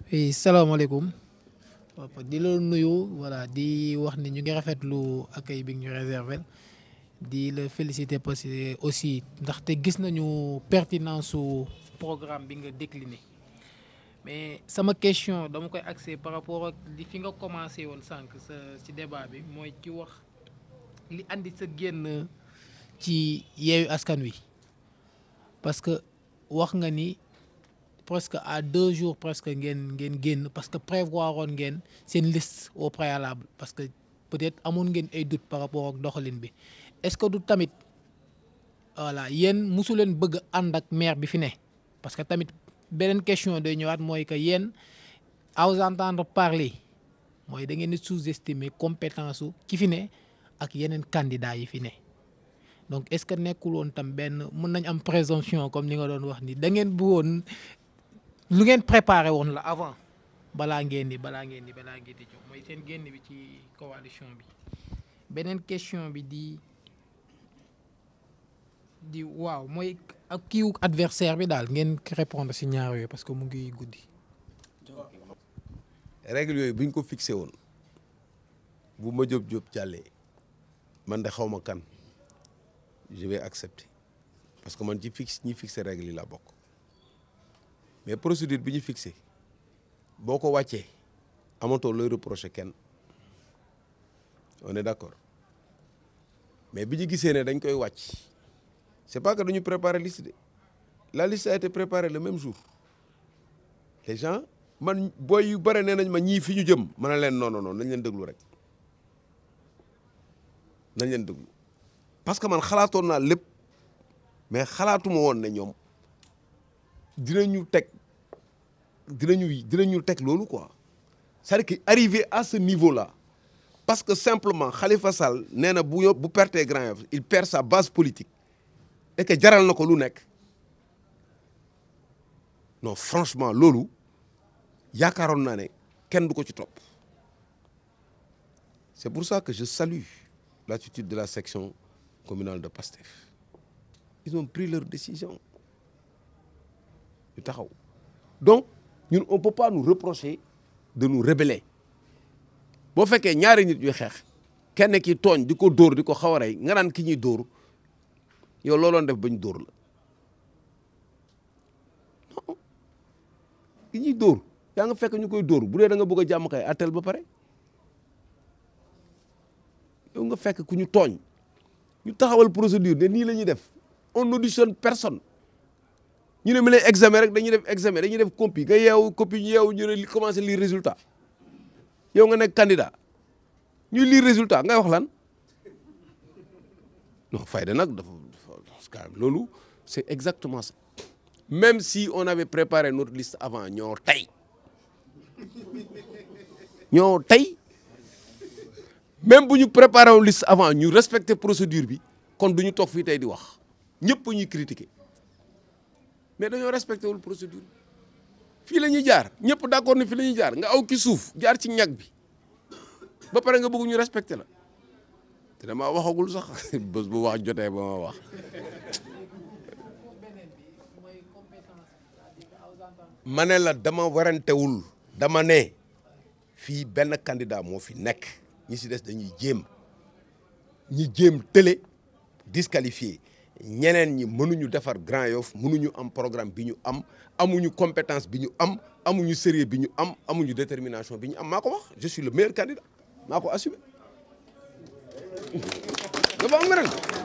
oui salaamaaleykum papa di la nuyu voilà di wax ni ñu ngi rafetlu accueil bi ñu réservé di la féliciter parce que aussi ndaxte gis nañu pertinence su programme bi nga décliné mais sama question dama koy axé par rapport ak li fi nga commencé woon sànq sa ci débat bi mooy ci wax li andi sa génn ci yeewu askan wi parce que wax nga ni. presque à deux jours presque ngeen ngeen génn parce que prévoir woon ngeen seen liste au préalable parce que peut-être amoon ngeen ay doute par rapport ak doxalin bi est-ce que du tamit voilà yéen mosu leen bëgg ànd ak maire bi fi ne parce que tamit beneen question day ñëwaat mooy que yéen à vous entendre parler mooy da ngeen di sous-estimer compétence su ki fi ne ak yeneen candidats yi fi ne donc est-ce que nekkul woon tam benn mën nañ am présomption comme ni nga doon wax ni da ngeen bëggoon lu ngeen préparé woon la avant balaa ngeen di balaa ngeen di balaa ngeen di jox mooy seen génn bi ci coalition bi beneen question bi di di waaw mooy ak kiiwu adversaire bi daal ngeen répondre si ñaar yooyu parce que mu ngi guddi. règle yooyu bu ñu ko fixé woon bu ma jóob jóob jàllee man de xaw ma kan je vais accepter parce que man ci fixe ñi fixé règle yi laa bokk. mais procédure bi ñu fixé boo ko wàccee amatoo looy reprocher kenn on est d'accord mais bi ñu gisee ne dañ koy wàcc c'est pas que dañu préparer liste de la liste a été préparée le même jour les gens man booy yu bare nee nañ ma ñii fi ñu jëm ma ne leen non non non nañ leen déglu rek nañ leen déglu parce que man xalaatoon naa lépp mais xalaatuma woon ne ñoom dinañu teg dinañu dinañu teg loolu quoi c'est-à-dire que arrivé à ce niveau-là parce que simplement Khalifa Sall nee na bu bu pertee Grand Yoff il perd sa base politique et que jaral na ko lu nekk non franchement loolu yaakaaroon naa ne kenn du ko ci topp c'est pour ça que je salue l'attitude de la section communale de Pastef ils ont pris leur décision ñu taxaw donc ñun on peut pas nous reprocher de nous rebeller boo fekkee ñaari nit ñuy xeex kenn ki tooñ di ko dóor di ko xaw a rey nga naan ki ñuy dóor yow looloon def bañ dóor la non ki ñuy dóor yaa nga fekk ñu koy dóor bu dee da nga bëgg a jàmm kay attel ba pare yow nga fekk ku ñu tooñ ñu taxawal procédure ne nii la ñuy def on auditionne personne ñu ne mi lay examen rek dañuy def examen dañuy def copie nga yeewu copie ñu yeewu ñu ne commencé lire résultat yow nga nekk candidat ñuy lire résultat ngay wax lan non fayda nag dafa dafa loolu c'est exactement ça même si on avait préparé notre liste avant ñoo tey ñoo tey même bu ñu préparé woon liste avant ñu respecter procédure bi kon du ñu toog fii tey di wax ñëpp ñuy critiquer mais dañoo respecté wul procédure fii la ñuy jaar ñëpp d'accord ni fii la ñuy jaar nga aw ki suuf jaar ci ñag bi ba pare nga bëgg ñu respecté la te dama waxagul sax bés bu wax jotee ba ma wax. ma ne la dama warantewul dama ne fii benn candidat moo fi nekk ñi si des dañuy jéem ñi jéem tële disqualifié. ñeneen ñi mënuñu defar Grand Yoff mënuñu am programme bi ñu am amuñu compétence bi ñu am amuñu sérieux bi ñu am amuñu détermination bi ñu am maa ko wax je suis le meilleur candidat maa ko assumé dafa am